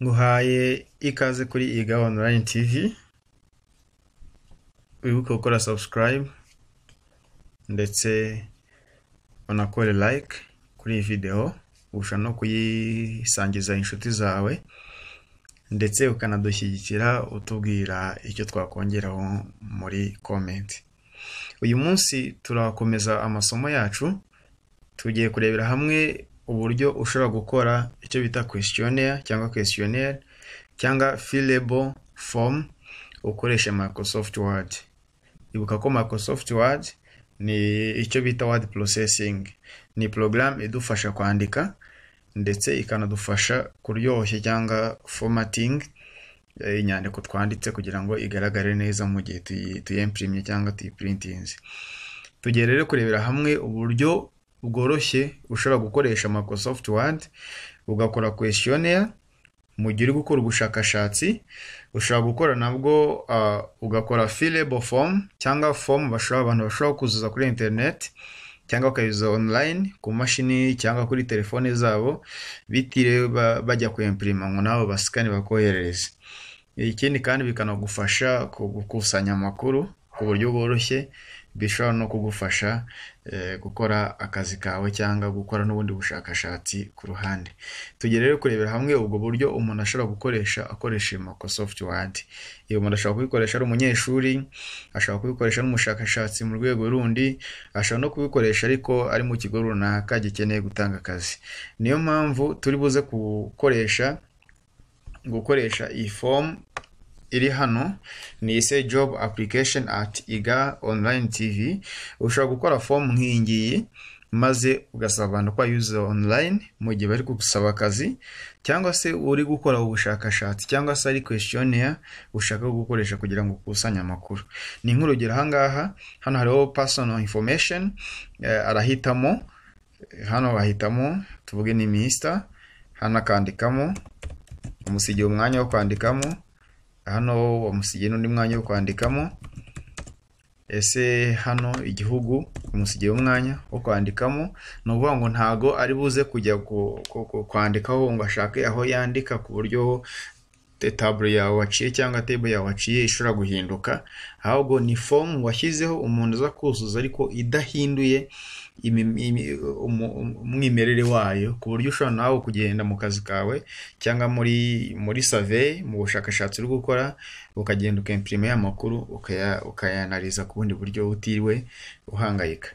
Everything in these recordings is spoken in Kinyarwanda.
nguhaye ikaze kuri iga online tv wibuke gukora subscribe ndetse unakore like kuri iyi video urusha no kuyisangiza inshuti zawe ndetse ukanadushyigikira utubwira icyo twakongeraho muri comment uyu munsi turakomeza amasomo yacu tugiye kurebera hamwe uburyo ushobora gukora icyo bita questionnaire cyangwa questionnaire cyangwa fillable form ukoresha Microsoft Word ibuka ko Microsoft Word ni icyo bita word processing ni porogaramu idufasha kwandika ndetse ikanadufasha kuryoshya cyangwa formatting eh, inyandiko twanditse kugira ngo igaragare neza mu gihe tuyi- tuyempurimye cyangwa tuyiprintinze tugiye rero kurebera hamwe uburyo bworoshye ushobora gukoresha Microsoft Word ugakora questionnaire mu gihe uri gukora ubushakashatsi ushobora gukora nabwo ah, ugakora fillable form cyangwa form bashobora abantu bashobora kuzuza kuri internet cyangwa bakayuzuza online ku mashini cyangwa kuri telefone zabo bitiriwe ba- bajya kuyempirima ngo nabo basikane bakoherereze ikindi kandi bikanagufasha ku gukusanya amakuru ku buryo bworoshye bishobora no kugufasha eh, gukora akazi kawe cyangwa gukora n'ubundi bushakashatsi ku ruhande tugiye rero kurebera hamwe ubwo buryo umuntu ashobora gukoresha akoresheje Microsoft Word iyo umuntu ashobora kubikoresha ari umunyeshuri ashobora kubikoresha ari umushakashatsi mu rwego rundi ashobora no kubikoresha ariko ari mu kigo runaka gikeneye gutanga akazi niyo mpamvu turi buze gukoresha gukoresha iyi fomu iri hano ni ise job application at iga online tv ushobora gukora fomu nk'iyingiyi maze ugasaba abantu ko bayuzuza online mu gihe bari gusaba akazi cyangwa se uri gukora ubushakashatsi cyangwa se ari questionnaire ushaka gukoresha kugira ngo ukusanye amakuru ni nk'urugero ahangaha hano hariho personal information eh, arahitamo eh, hano bahitamo tuvuge ni mister hano akandikamo umusigiye umwanya wo kwandikamo hano wamusigiye n'undi mwanya wo kwandikamo ese hano igihugu umusigiye umwanya wo kwandikamo ni ukuvuga ngo ntago ari buze kujya ku- ku- ku- kwandikaho ngo ashake aho yandika ku buryo te- taburo yawe waciye cyangwa tebo yawe waciye ishobora guhinduka ahubwo ni fomu washyizeho umuntu uza kuzuza ariko idahinduye imi- imi- umu- umu- umwimerere wayo ku buryo ushobora nawe kugenda mu kazi kawe cyangwa muri muri survey mu bushakashatsi uri gukora ukagenda ukempirima ya makuru ukaya- ukayanariza ku bundi buryo utiriwe uhangayika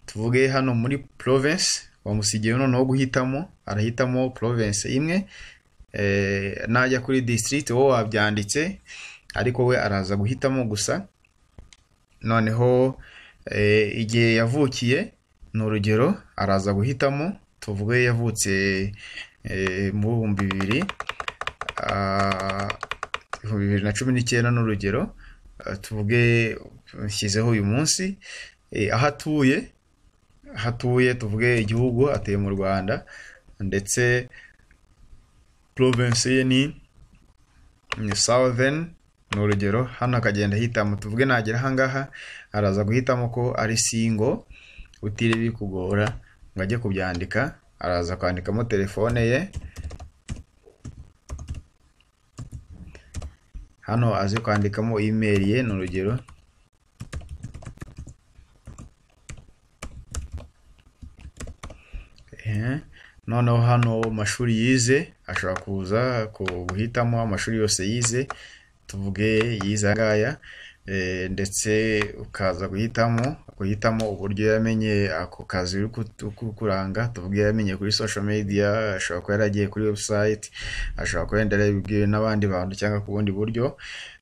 tuvuge hano muri province wamusigiye noneho guhitamo arahitamo province imwe eh, najya kuri district wowe wabyanditse ariko we araza guhitamo gusa noneho eh, igihe yavukiye ni urugero araza guhitamo tuvuge yavutse eh, mu bihumbi bibiri ah, ibihumbi bibiri na cumi n'icyenda ni urugero ah, tuvuge nshyizeho uyu munsi eh, aho atuye aho atuye tuvuge igihugu atuye mu rwanda ndetse province ye ni ni southern ni urugero hano akagenda ahitamo tuvuge nagera ahangaha araza guhitamo ko ari singo utiriwe bikugora ngo ajye kubyandika araza kwandikamo telefone ye hano aze kwandikamo email ye ni urugero Ehe. noneho hano mashuri yize ashobora kuza ku- guhitamo amashuri yose yize tuvuge yize aya ngaya eh, ndetse ukaza guhitamo guhitamo uburyo yamenye ako kazi uri ku- ku- kuranga tuvuge yamenye kuri social media ashobora kuba yaragiye kuri website ashobora kuba yenda yarabibwiwe n'abandi bantu cyangwa ku bundi buryo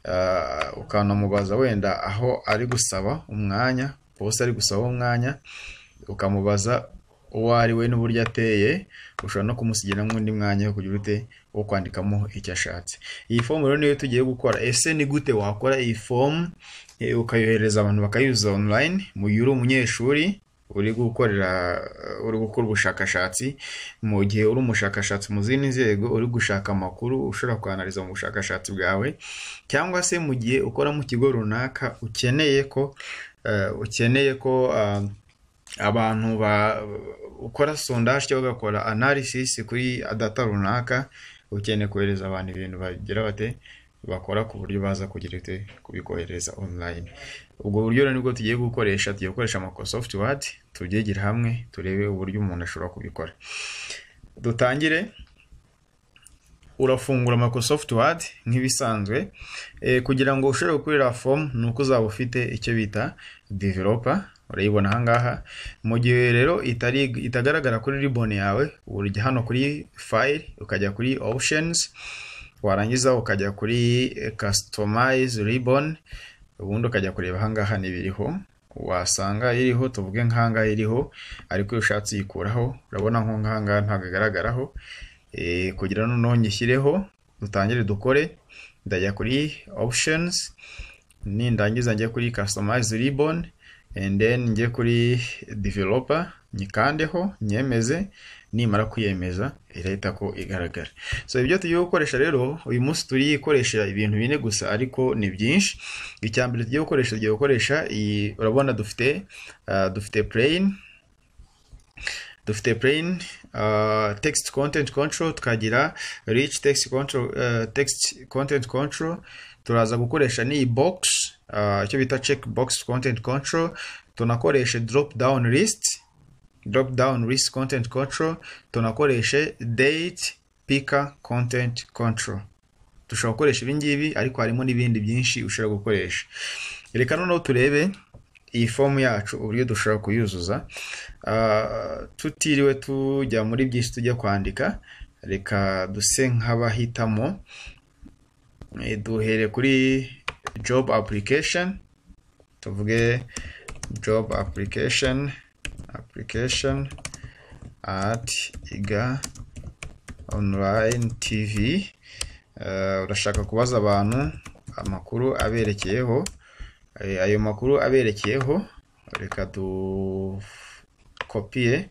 Ah, ukanamubaza wenda aho ari gusaba umwanya bose ari gusaba umwanya ukamubaza uwo ari we n'uburyo ateye ushobora no kumusigira n'undi mwanya wo kugira ute wo kwandikamo icyo ashatse iyi fomu rero niyo tugiye gukora ese ni gute wakora iyi fomu eh, ukayohereza abantu bakayuzuza online mu gihe uri umunyeshuri uri gukorera eh, uri gukora ubushakashatsi mu gihe uri umushakashatsi mu zindi nzego uri gushaka amakuru ushobora kwanariza mu bushakashatsi bwawe cyangwa se mu gihe ukora mu kigo runaka ukeneye ko eh, ukeneye ko ah, abantu ba ukora sondage cyangwa ugakora analysis kuri data runaka ukeneye kohereza abantu ibintu bagira bate bakora ku buryo baza kugira ute kubikohereza online ubwo buryo rero nibwo tugiye gukoresha tugiye gukoresha Microsoft Word tubyigire hamwe turebe uburyo umuntu ashobora kubikora dutangire urafungura Microsoft Word nk'ibisanzwe eh, kugira ngo ushobore gukorera form ni uko uzaba ufite icyo bita developer urayibona aha ngaha mu gihe rero itari itagaragara kuri ribbon yawe urujya hano kuri file ukajya kuri options warangiza ukajya kuri eh, customize ribbon ubundi ukajya kureba aha ngaha n'ibiriho wasanga iriho tuvuge nk'aha ngaha iriho ariko iyo ushatse uyikuraho urabona nko nk'aha ngaha ntabwo igaragaraho eh, kugira noneho nyishyireho dutangire dukore ndajya kuri options nindangiza njye kuri customize ribbon and then njye kuri developer nyikandeho nyemeze nimara kwiyemeza irahita ko igaragara so ibyo tugiye gukoresha rero uyu munsi turi gukoresha ibintu bine gusa ariko ni byinshi icya mbere tugiye gukoresha tugiye gukoresha iyi urabona dufite ah, dufite plane dufite plain uh, text content control tukagira rich text control uh, text content control turaza gukoresha n'iyi box uh, icyo bita check box content control tunakoreshe drop down list drop down list content control tunakoreshe date picker content control dushobora gukoresha ibi ngibi ariko harimo n'ibindi byinshi ushobora gukoresha reka noneho turebe iyi fomu yacu uburyo dushobora kuyuzuza Ah, tutiriwe tujya muri byinshi tujya kwandika reka duse nk'abahitamo Eh, duhere kuri job application tuvuge job application application at iga online tv Eh, urashaka kubaza abantu amakuru aberekeyeho Eh, ayo makuru aberekeyeho reka dukopiye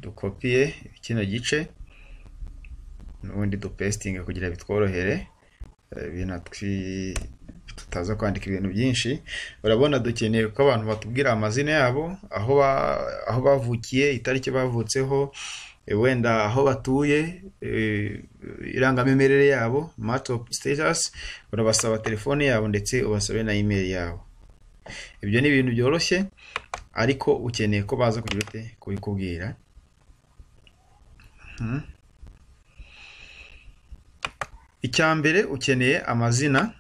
dukopiye kino gice n'ubundi dupesitinge kugira bitworohere eh, binatwi tutaza kwandika ibintu byinshi urabona dukeneye ko abantu batubwira amazina yabo aho ba- aho bavukiye itariki bavutseho eh, wenda aho batuye eh, irangamimerere yabo matop status urabasaba telefone yabo ndetse ubasabe na email yabo ibyo ni ibintu byoroshye ariko ukeneye ko baza kugira ute kubikubwira Mhm. icya mbere ukeneye amazina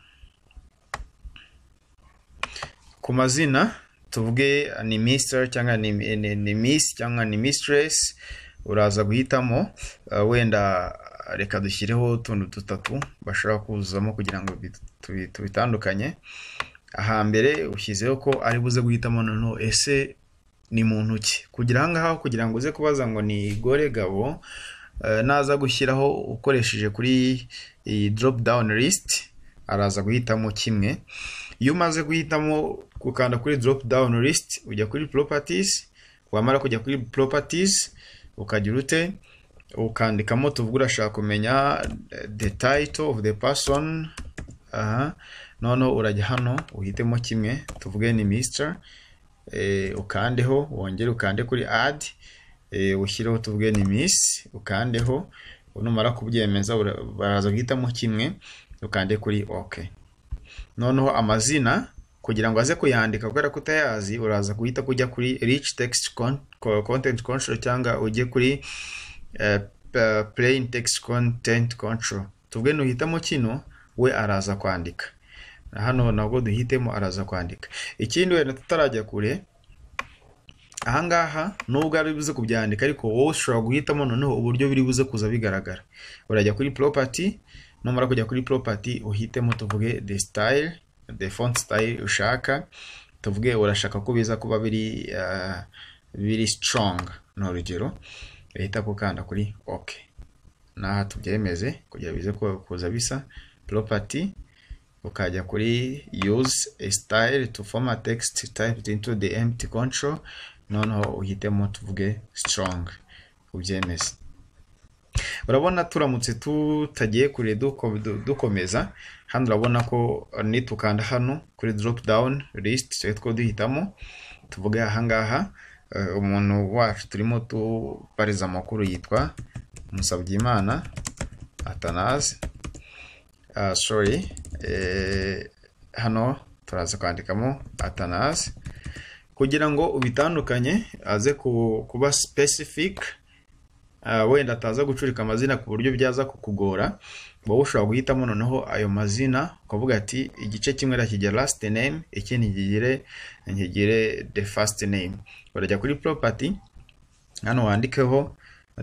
ku mazina tuvuge ni mister cyangwa ni, ni, ni miss cyangwa ni mistress uraza guhitamo uh, wenda reka dushyireho utuntu dutatu bashobora kuzuzamo kugira ngo bit- tubi- tubitandukanye ahambere ushyizeho ko ari buze guhitamo noneho ese ni muntu ki kugira aha ngaha kugira ngo uze kubaza ngo ni gore gabo eh, naza gushyiraho ukoresheje kuri iyi drop down list araza guhitamo kimwe iyo umaze guhitamo gukanda kuri drop down list ujya kuri properties wamara kujya kuri properties ukagira ute ukandikamo tuvuga urashaka kumenya eh, the title of the person aha noneho urajya hano uhitemo kimwe tuvuge ni mister eh, ukandeho wongere ukande kuri add eh, ushyireho tuvuge ni miss ukandeho numara kubyemeza ura- baraza guhitamo kimwe ukande kuri ok noneho amazina kugira ngo aze kuyandika kubera ko utayazi uraza guhita kujya kuri rich text con- co- content control cyangwa ujye kuri eh, p- plain text content control tuvuge nuhitamo kino we araza kwandika Na hano nabwo duhitemo araza kwandika ikindi wenda tutarajya kure ahangaha nubwo ari buze kubyandika ariko wowe ushobora guhitamo noneho uburyo biri buze kuza bigaragara urajya kuri property numara kujya kuri property uhitemo tuvuge the style the font style ushaka tuvuge urashaka ko biza kuba biri uh, biri strong ni urugero uhita gukanda kuri ok n'aha tubyemeze kugira bize ku- kuza bisa property ukajya kuri use a style to form a text typed into the empty control noneho uhitemo tuvuge strong ubyemeze urabona turamutse tutagiye kure duko- du- dukomeza hano urabona ko nitukanda hano kuri drop down list tujye two duhitamo tuvuge ahangaha eh, umuntu wacu turimo tubariza amakuru yitwa musabyimana atanazi sori hano turaza kwandikamo atanazi kugira ngo ubitandukanye aze kuba specific wenda ataza gucurika amazina ku buryo byaza kukugora wowe ushobora guhitamo noneho ayo mazina ukavuga ati igice kimwe nakigire last name ikindi nkigire nkigire the first name urajya kuri property hano wandikeho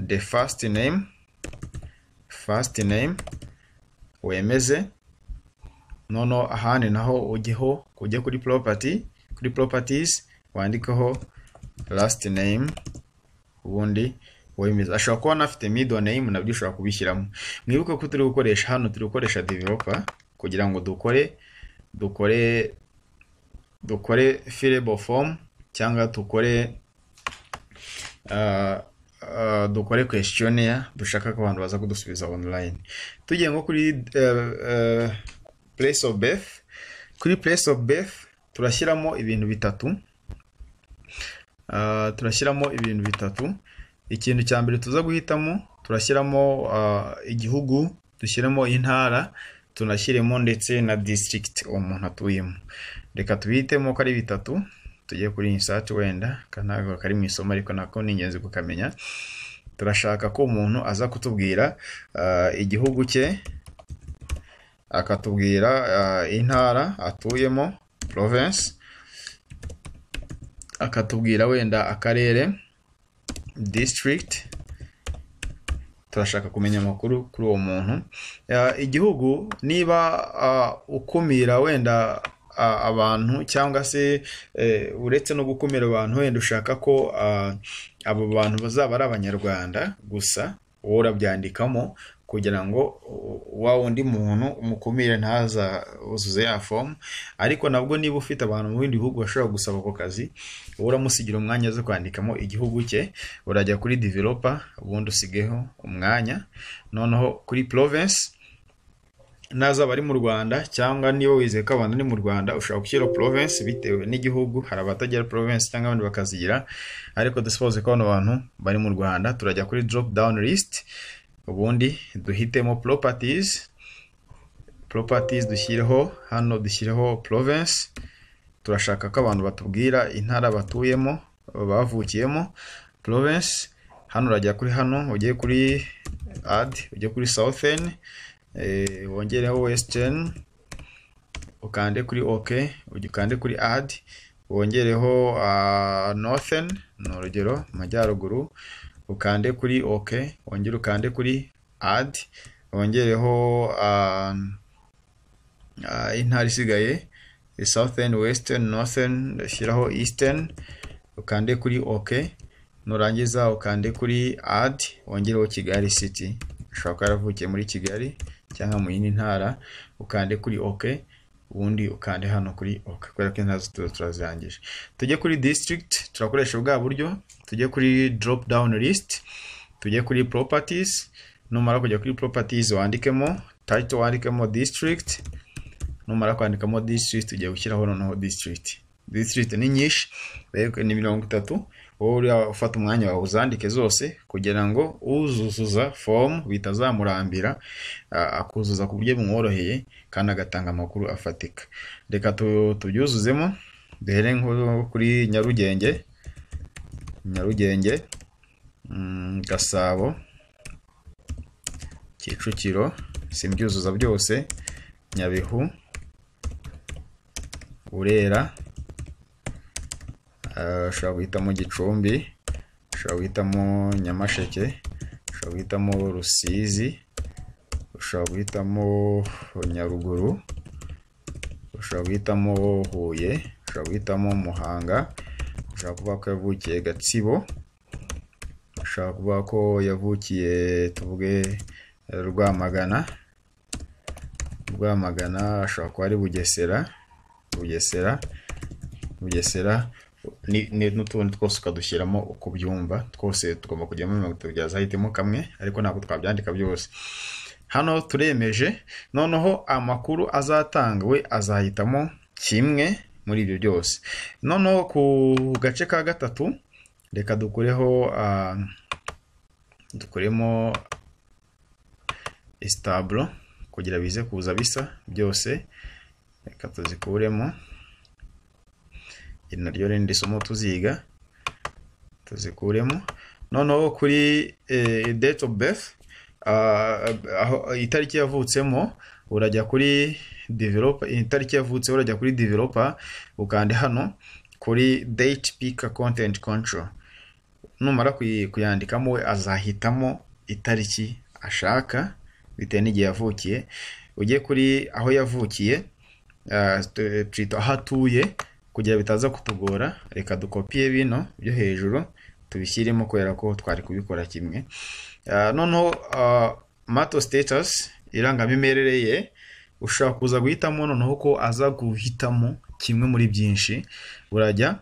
the first name first name wemeze noneho ahandi naho ujyeho ujye kuri property kuri properties wandikeho last name ubundi wemeza ashobora kuba anafite middle name nabyo ushobora kubishyiramo mwibuke ko turi gukoresha hano turi gukoresha developer kugira ngo dukore dukore dukore fillable form cyangwa dukore uh, uh, dukore questionnaire dushaka ko abantu baza kudusubiza online tugiye nko kuri uh, uh, place of birth kuri place of birth turashyiramo ibintu bitatu uh, turashyiramo ibintu bitatu ikintu cya mbere tuza guhitamo turashyiramo igihugu dushyiremo intara tunashyiremo ndetse na district uwo muntu atuyemo reka tubihitemo ko ari bitatu tugiye kuri insati wenda ntabwo kari mu isomo ariko nako ni ingenzi kukamenya turashaka ko umuntu aza kutubwira igihugu cye akatubwira intara atuyemo province akatubwira wenda akarere district turashaka kumenya amakuru kuri uwo muntu igihugu niba ukumira wenda abantu cyangwa se uretse no gukumira abantu wenda ushaka ko abo bantu bazaba ari abanyarwanda gusa wowe urabyandikamo kugira ngo wa wundi muntu umukumire ntaza uzuze ya fomu ariko nabwo niba ufite abantu mu bindi bihugu bashobora gusaba ako kazi wowe uramusigira umwanya zo kwandikamo igihugu cye urajya kuri developer ubundi usigeho umwanya noneho kuri province n'azaba ari mu rwanda cyangwa niba wizeye ko abantu ari mu rwanda ushobora gushyira province bitewe n'igihugu hari abatagira province cyangwa abandi bakazigira ariko dusupoze ko bano bantu bari mu rwanda turajya kuri drop down list ubundi duhitemo properties properties dushyireho hano dushyireho province turashaka ko abantu batubwira intara batuyemo bavukiyemo province hano urajya kuri hano ugiye kuri ad ugiye kuri southern wongereho western ukande kuri ok ukande kuri ad wongereho northern ni urugero amajyaruguru ukande kuri ok wongere ukande kuri ad wongereho intara isigaye southern western northern shyiraho eastern ukande kuri ok nurangiza ukande kuri ad wongereho kigali city ushobora kuba yaravukiye muri kigali cyangwa mu yindi ntara ukande kuri ok ubundi ukande hano kuri ok kubera ko intara zose turazirangije tujye kuri district turakoresha bwa buryo tujye kuri drop down list tujye kuri properties numara kujya kuri properties wandikemo title wandikemo district numara kwandikamo district ugiye gushyiraho noneho district district ni nyinshi ni mirongo itatu wowe ufata umwanya wawe uzandike zose kugira ngo uzuzuza fomu bitazamurambira akuzuza ku buryo bumworoheye kandi agatanga amakuru afatika reka tubyuzuzemo duhere kuri nyarugenge nyarugenge gasabo kicukiro simbyuzuza byose nyabihu burera ushobora guhitamo gicumbi ushobora guhitamo nyamasheke ushobora guhitamo rusizi ushobora guhitamo nyaruguru ushobora guhitamo huye ushobora guhitamo muhanga ushobora kuvuga ko yavukiye gatsibo ushobora kuvuga ko yavukiye tuvuge rwamagana rwamagana ashobora kuba ari bugesera bugesera bugesera n'utundi twose ukadushyiramo uko byumva twose tugomba kujyamo mirongo itatu bya zahitemo kamwe ariko ntabwo twabyandika byose hano turemeje noneho amakuru azatanga we azahitamo kimwe muri ibyo byose noneho ku gace ka gatatu reka dukureho dukuremo isitaburo kugira bize kuza bisa byose reka tuzikuremo iri naryo rindi somo tuziga tuzikuremo noneho kuri date of birth aho itariki yavutsemo urajya kuri developa itariki yavutseho urajya kuri developa ukande hano kuri date pika content control numara kuyandikamo we azahitamo itariki ashaka bitewe n'igihe yavukiye ujye kuri aho yavukiye twita aho atuye kugira bitaza kutugora reka dukopiye bino byo hejuru tubishyiremo kubera ko twari kubikora kimwe noneho mato sitatusi irangamimerere ye ushobora kuza guhitamo noneho ko aza guhitamo kimwe muri byinshi urajya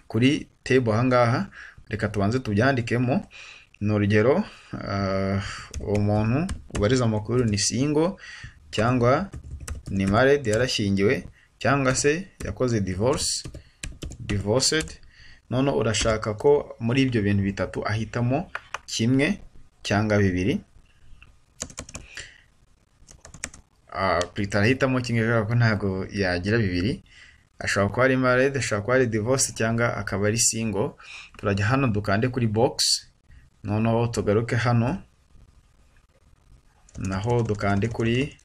kuri tebo ahangaha reka tubanze tubyandikemo ni urugero uwo muntu ubariza amakuru ni singo cyangwa ni marede yarashyingiwe cyangwa se yakoze divorce divorced none urashaka ko muri ibyo bintu bitatu ahitamo kimwe cyangwa bibiri twita ahitamo kimwe kubera ko ntabwo yagira bibiri ashobora kuba ari marede ashobora kuba ari divorce cyangwa akaba ari singo turajya hano dukande kuri box noneho tugaruke hano naho dukande kuri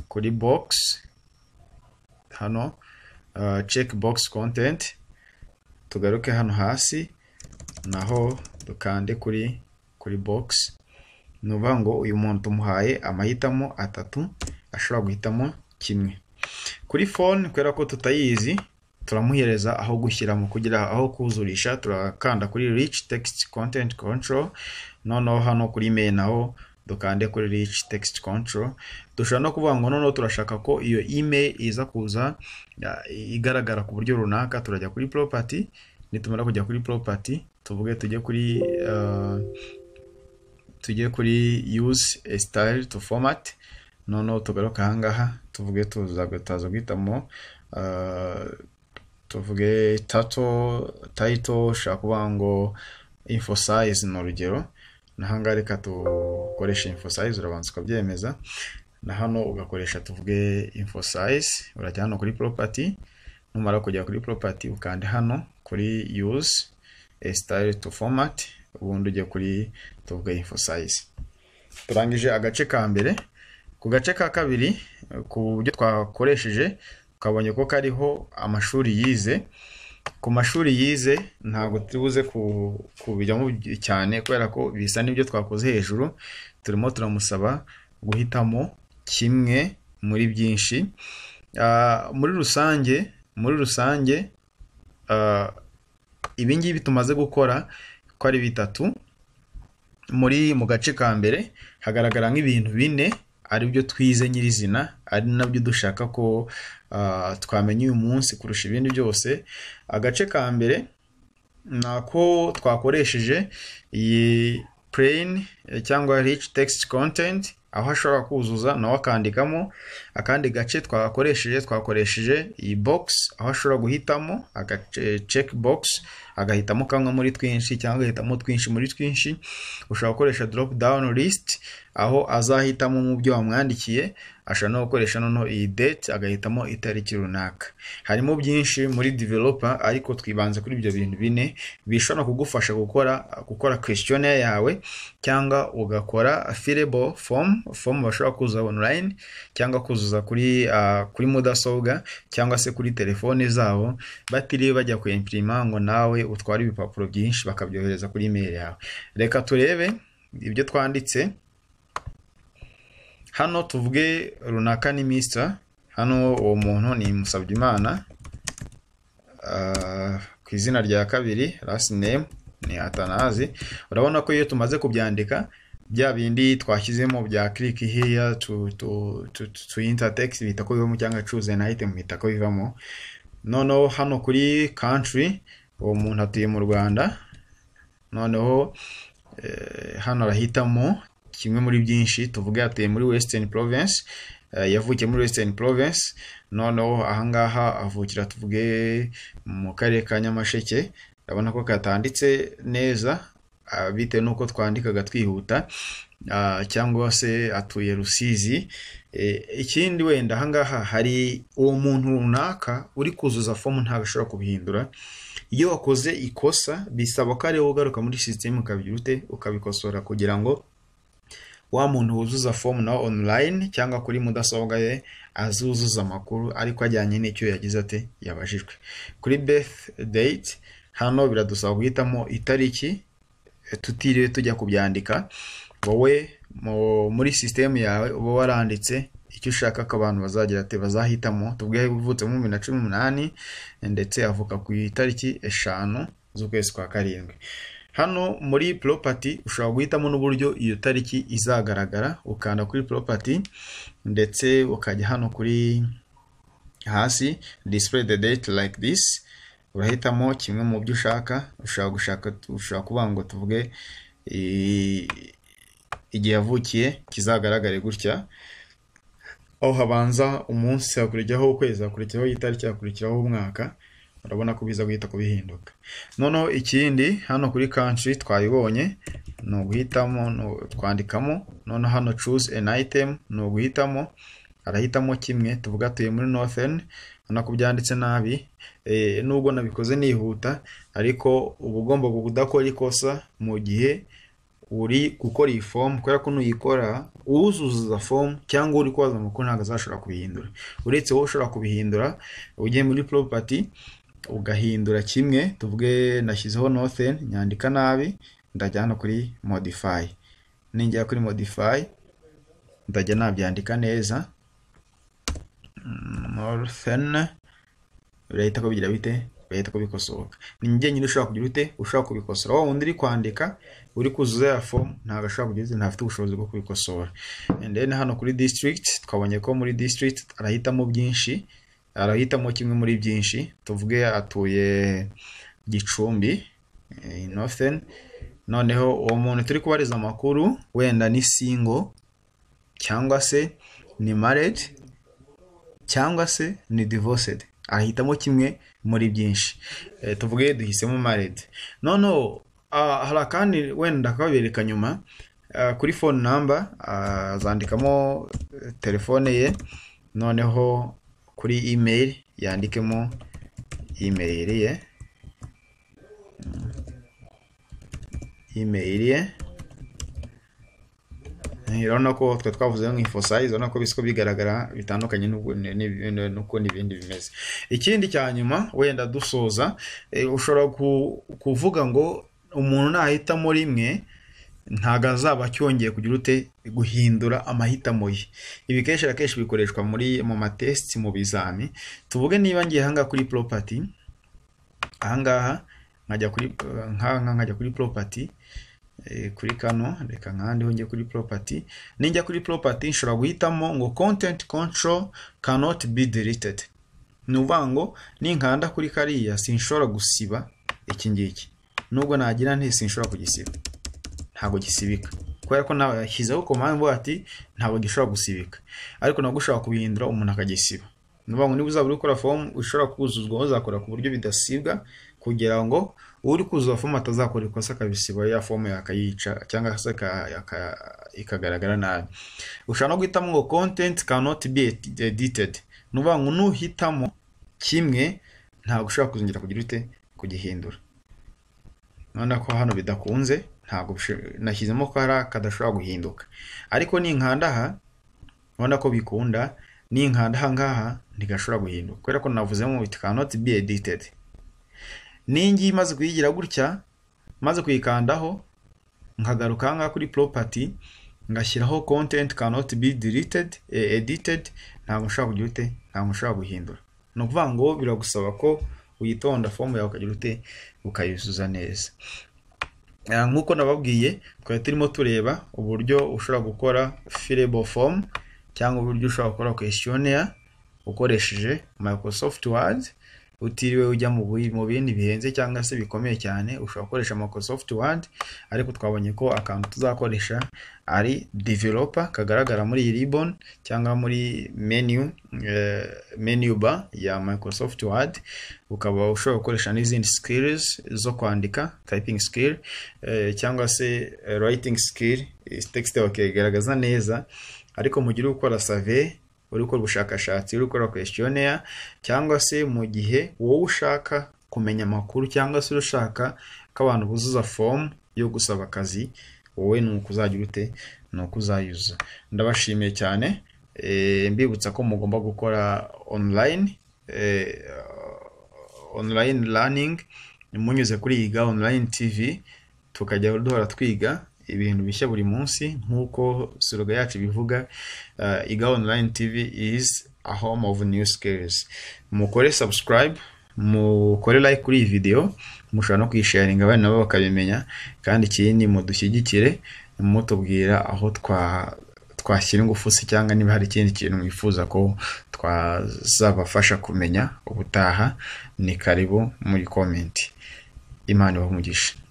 kuri box hano check box content tugaruke hano hasi naho dukande kuri kuri box ni ukuvuga ngo uyu muntu tumuhaye amahitamo atatu ashobora guhitamo kimwe kuri phone kubera ko tutayizi turamuhereza aho gushyira mu kugira aho kuzurisha turakanda kuri rich text content control noneho hano kuri mail naho dukande kuri rich text control dushobora no kuvuga ngo noneho turashaka ko iyo email iza kuza igaragara ku buryo runaka turajya kuri property nitumara kujya kuri property tuvuge tujye kuri tujye kuri use a style to format noneho tugaruka ahangaha tuvuge tuzagataza guhitamo tuvuge tato tayito ushobora kuvuga ngo info size ni urugero nahangaha reka dukoreshe info size urabanza ukabyemeza na hano ugakoresha tuvuge info size urajya hano kuri property numara kujya kuri property ukande hano kuri use a style to format ubundi ujya kuri tuvuge info size turangije agace ka mbere ku gace ka kabiri ku buryo twakoresheje ukabonye ko kariho amashuri yize ku mashuri yize ntabwo tubuze kubijyamo cyane kubera ko bisa n'ibyo twakoze hejuru turimo turamusaba guhitamo kimwe muri byinshi muri rusange muri rusange ibingibi tumaze gukora ko ari bitatu muri mu gace ka mbere hagaragara nk'ibintu bine aribyo twize nyirizina ari nabyo dushaka ko twamenya uyu munsi kurusha ibindi byose agace ka mbere ni ako twakoresheje iyi pureyini cyangwa rich text content aho ashobora kuzuza nawe akandikamo akandi gace twakoresheje twakoresheje iyi box aho ashobora guhitamo agace box agahitamo kamwe muri twinshi cyangwa agahitamo twinshi muri twinshi ushobora gukoresha drop down list aho azahitamo mu byo wamwandikiye ashobora no gukoresha noneho iyi date agahitamo itariki runaka harimo byinshi muri developer ariko twibanze kuri ibyo bintu bine bishobora kugufasha gukora gukora questionnaire yawe cyangwa ugakora fillable form form bashobora kuzuza online cyangwa kuzuza kuri uh, kuri mudasobwa cyangwa se kuri telefone zabo batiriwe bajya ku imprima ngo nawe utwara ibipapuro byinshi bakabyohereza kuri email yawe reka turebe ibyo twanditse hano tuvuge runaka ni misita hano uwo muntu ni musabyimana ku izina rya kabiri last name ni atanazi urabona ko iyo tumaze kubyandika bya bindi twashyizemo bya click here to to to to intertext bita ko bivamo cyangwa choose an item bita ko bivamo noneho hano kuri country uwo muntu atuye mu rwanda noneho hano arahitamo kimwe muri byinshi tuvuge atuye muri western province yavukiye muri western province noneho ahangaha avukira tuvuge mu karere ka nyamasheke urabona ko katanditse neza bitewe n'uko twandikaga twihuta ah, cyangwa se atuye Rusizi Eh, ikindi wenda ahangaha hari uwo muntu runaka uri kuzuza fomu ntabwo ashobora kubihindura iyo wakoze ikosa bisaba ko ariwe ugaruka muri sisiteme ukabigira ute ukabikosora kugira ngo wa muntu wuzuza fomu nawe online cyangwa kuri mudasobwa ye azuzuza amakuru ariko ajyanye n'icyo yagize ate yabajijwe kuri birth date hano biradusaba guhitamo itariki tutiriwe tujya kubyandika wowe mu- muri sisitemu yawe uba waranditse icyo ushaka ko abantu bazagira ati bazahitamo tubwiye uvutse mu bibiri na cumi n'umunani ndetse avuka ku itariki eshanu z'ukwezi kwa karindwi hano muri poropati ushobora guhitamo n'uburyo iyo tariki izagaragara ukanda kuri poropati ndetse ukajya hano kuri hasi display the date like this urahitamo kimwe mu byo ushaka ushobora gushaka ushobora kuvuga ngo tuvuge i- igihe yavukiye kizagaragare gutya aho habanza umunsi hakurikiyeho ukwezi hakurikiyeho itariki hakurikiyeho umwaka urabona ko biza guhita kubihinduka noneho ikindi hano kuri country twayibonye ni uguhitamo ni u- twandikamo noneho hano choose an item ni uguhitamo arahitamo kimwe tuvuga atuye muri northern ubona ko byanditse nabi eh, nubwo nabikoze nihuta ariko uba ugomba kudakora ikosa mu gihe uri gukora iyi fomu kubera ko nuyikora uzuzuza fomu cyangwa uri koza amakuru ntabwo azashobora kubihindura uretse wowe ushobora kubihindura ugiye muri poropati ugahindura kimwe tuvuge nashyizeho northern nyandika nabi ndajya hano kuri modify ningera kuri modify ndajya nabyandika neza northern birahita ko bigira bite birahita ko bikosoka ni njye nyine ushobora kugira ute ushobora kubikosora wa wundi uri kwandika uri kuzuza ya fomu ntabwo ashobora kugira ute ntafite ubushobozi bwo kubikosora and then hano kuri district twabonye ko muri district arahitamo byinshi arahitamo kimwe muri byinshi tuvuge atuye gicumbi eh, northern noneho uwo muntu turi kubariza amakuru wenda ni single cyangwa se ni married cyangwa se ni divorced ahitamo kimwe muri byinshi Eh, tuvuge duhisemo married noneho ah, hari akandi wenda kabereka nyuma Ah, kuri phone number ah, azandikamo eh, telefone ye noneho kuri email yandikemo email ye Mm. email ye urabona ko twe twavuze nk'info sayizi urabona ko bisa ko bigaragara bitandukanye n'ubwo- ni- ni- ni- n'uko n'ibindi bimeze ikindi cya nyuma wenda dusoza eh, ushobora ku- kuvuga ngo umuntu nahitamo rimwe ntabwo azaba cyongeye kugira ute guhindura amahitamo ye ibi kenshi na kenshi bikoreshwa muri mu matesiti mu bizami tuvuge niba ngiye ahangaha kuri poropati ahangaha nkajya kuri nk'ahangaha nkajya kuri poropati eh, kuri kano reka nkandeho njye kuri property ninjya kuri property nshobora guhitamo ngo content control cannot be deleted ni ukuvuga ngo ninkanda kuri kariya sinshobora gusiba iki ngiki nubwo nagira nti sinshobora kugisiba ntabwo gisibika kubera ko nawe yashyizeho komande ivuga ati ntabwo gishobora gusibika ariko nabwo ushobora kubihindura umuntu akagisiba ni ukuvuga ngo niba uzaba uri gukora fomu ushobora kuzuzwa uzakora ku buryo bidasibwa kugira ngo uri kuzuza fomu atazakora ikosa akabisiba ya fomu yakayica cyangwa se aka- aka- ikagaragara nabi ushobora no guhitamo ngo kontenti kanoti be edited ni ukuvuga ngo nuhitamo kimwe ntabwo ushobora kuzongera kugira ute kugihindura urabona ko hano bidakunze ntabwo bisho- nashyizemo ko hari kadashobora guhinduka ariko ninkanda aha urabona ko bikunda ninkanda aha ngaha ntigashobora guhinduka kubera ko navuzemo it cannot be edited ningi maze kuyigira gutya maze kuyikandaho nkagaruka aha ngaha kuri property ngashyiraho content cannot be deleted eh, edited ntabwo nshobora kugira ute ntabwo nshobora guhindura ni ukuvuga ngo biragusaba ko uyitonda fomu yawe ukagira ute ukayuzuza neza Ah, nk'uko nababwiye twari turimo tureba uburyo ushobora gukora fillable form cyangwa uburyo ushobora gukora questionnaire ukoresheje Microsoft Word utiriwe ujya mu bi- mu bindi bihenze cyangwa se bikomeye cyane ushobora gukoresha Microsoft Word ariko twabonye ko akantu tuzakoresha ari developer kagaragara muri iyi ribbon cyangwa muri menu, eh, menu bar ya Microsoft Word ukaba ushobora gukoresha n'izindi skills zo kwandika typing skill eh, cyangwa se eh, writing skill eh, text bakigaragaza neza ariko mu gihe uri gukora survey uri gukora ubushakashatsi uri gukora questionnaire cyangwa se mu gihe wowe ushaka kumenya amakuru cyangwa se uri ushaka ko abantu buzuza fomu yo gusaba akazi wowe ni uko uzajya urute ni uko uzayuza ndabashimiye cyane eh, mbibutsa ko mugomba gukora online eh, online learning munyuze kuri yiga online tv tukajya duhora twiga ibintu bishya buri munsi nk'uko siroga yacu ibivuga uh, iga online tv is a home of new skills mukore subscribe mukore like kuri iyi video mushobora no kuyisharinga abana nabo bakabimenya kandi ikindi mudushyigikire mutubwira aho twa twashyira ingufu se cyangwa niba hari ikindi kintu mwifuza ko twazabafasha kumenya ubutaha ni karibu muri komenti imana ibahe umugisha